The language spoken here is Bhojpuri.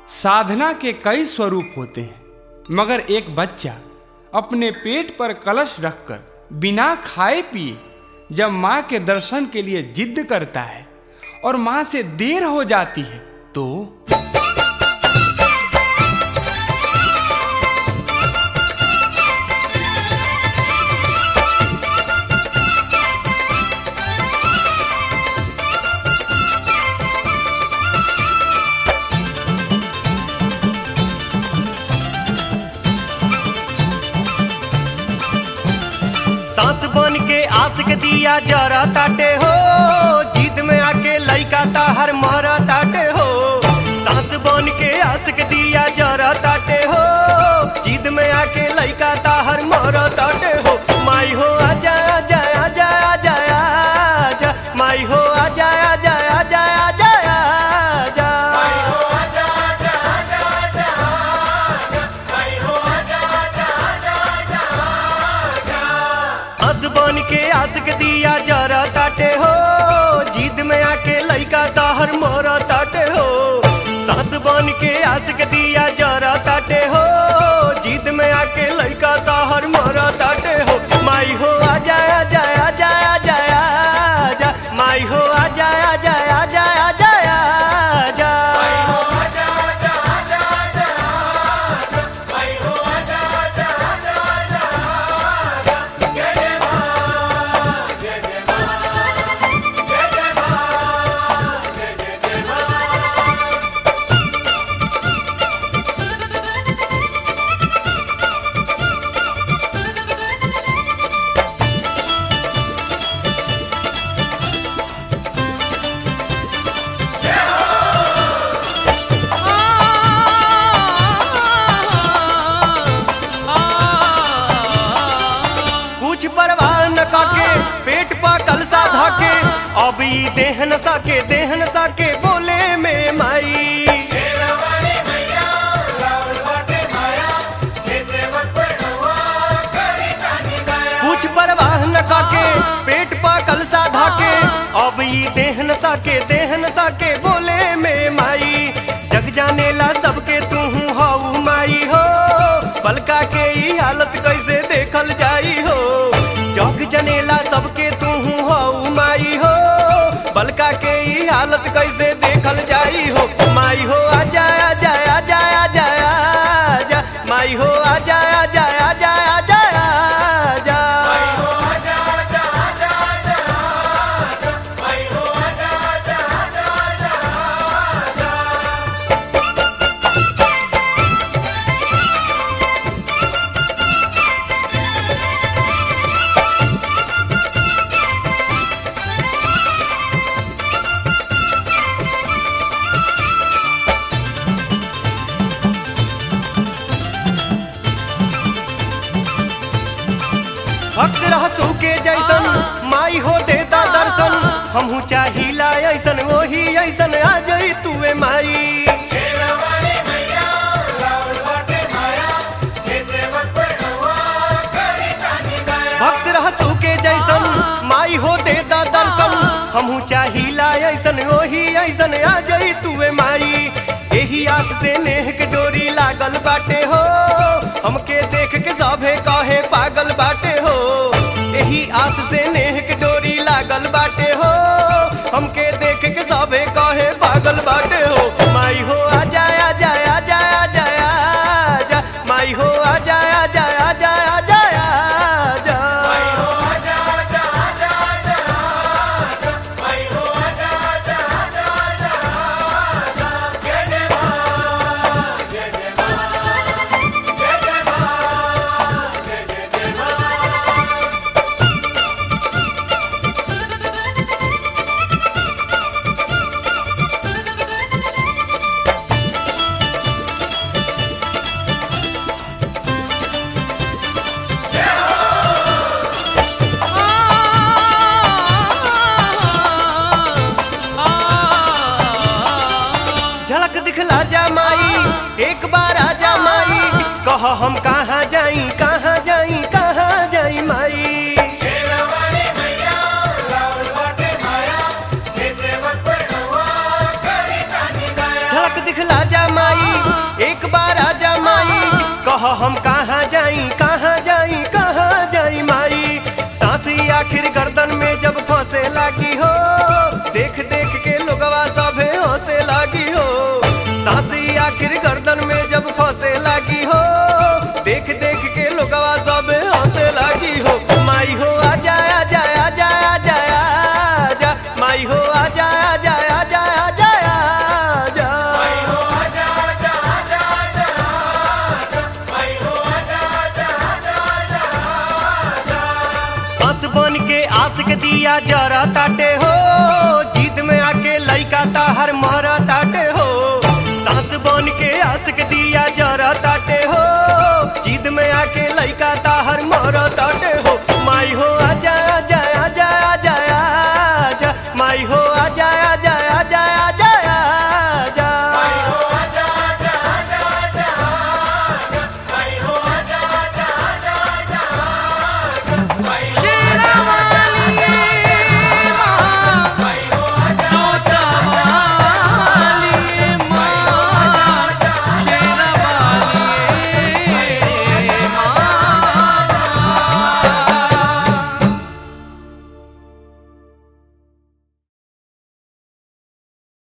साधना के कई स्वरूप होते हैं मगर एक बच्चा अपने पेट पर कलश रखकर बिना खाए पिए जब माँ के दर्शन के लिए जिद करता है और माँ से देर हो जाती है तो सांस बन के आस के दिया जरा ताटे हो जिद में आके लइका ताहर मर ताटे हो सांस बन के आस के दिया जरा ताटे हो जिद में आके लइका ताहर मर ताटे हो माई हो आजा आजा आजा आजा आजा माई हो आजा आजा आजा आजा आजा हंस बन के आस के दिया जरा ताटे हो जिद में आके लइका ताहर मोर ताटे हो सास बन के आस के दिया जरा ताटे हो जिद में आके लइका ताहर मोर ताटे हो माई हो आजा आजा आजा आजा आजा माई हो आजा आजा आजा आजा आजा कुछ परवाह न काके पेट पा कलसा धाके अब ई देहन साके देहन साके बोले में माई कुछ परवाह न काके पेट पा कलसा धाके अब ई देहन साके देहन साके बोले में माई जग जाने ला सबके तू हऊ माई हो बलका के ई हालत कैसे देखल जाई हो जग जनेला सबके तू हऊ माई हो बलका के ई हालत कैसे देखल जाई हो माई हो आजा आजा आजा आजा आजा माई हो आजा आजा आजा आजा आजा भक्त रहसू के जैसन माई हो देता दर्शन हमहू चाहिला ऐसन वही ऐसन आ जाई तुए माई भक्त रहसू के जैसन माई हो देता दर्शन हमहू चाहिला ऐसन वही ऐसन आ जाई तुए माई एही आस से नेह के डोरी लागल बाटे हो हमके देख के सभे कहे पागल बाटे हो एही आस से नेह के डोरी लागल बाटे हो हमके देख के सभे कहे पागल बाटे हो माई हो आजा आजा आजा आजा आजा माई हो आजा आजा आजा आजा आजा झलक दिखला जा माई एक बार आजा माई कह हम कहाँ जाई कहाँ जाई कहाँ जाई माई झलक दिखला जा माई कह हम कहाँ जाई कहाँ जाई कहाँ जाई माई सांसी आखिर गर्दन में जब फंसे लागी हो देख देख के लोगवा सभे हंसे लागी हो सांसी आखिर गर्दन में जब फंसे लागी हो देख देख के लोगवा सभे हंसे लागी हो माई हो आजा आजा आजा आजा आजा माई हो आजा आजा आजा आजा आजा हंस बन के आस के दिया जरा ताटे हो जीत में आके लइका ताहर मरा ताटे हो सांस बन के आस के दिया जरा ताटे हो जीत में आके लइका ताहर मरा ताटे हो माई हो आजा आजा आजा आजा आजा माई हो आजा आजा आजा आजा आजा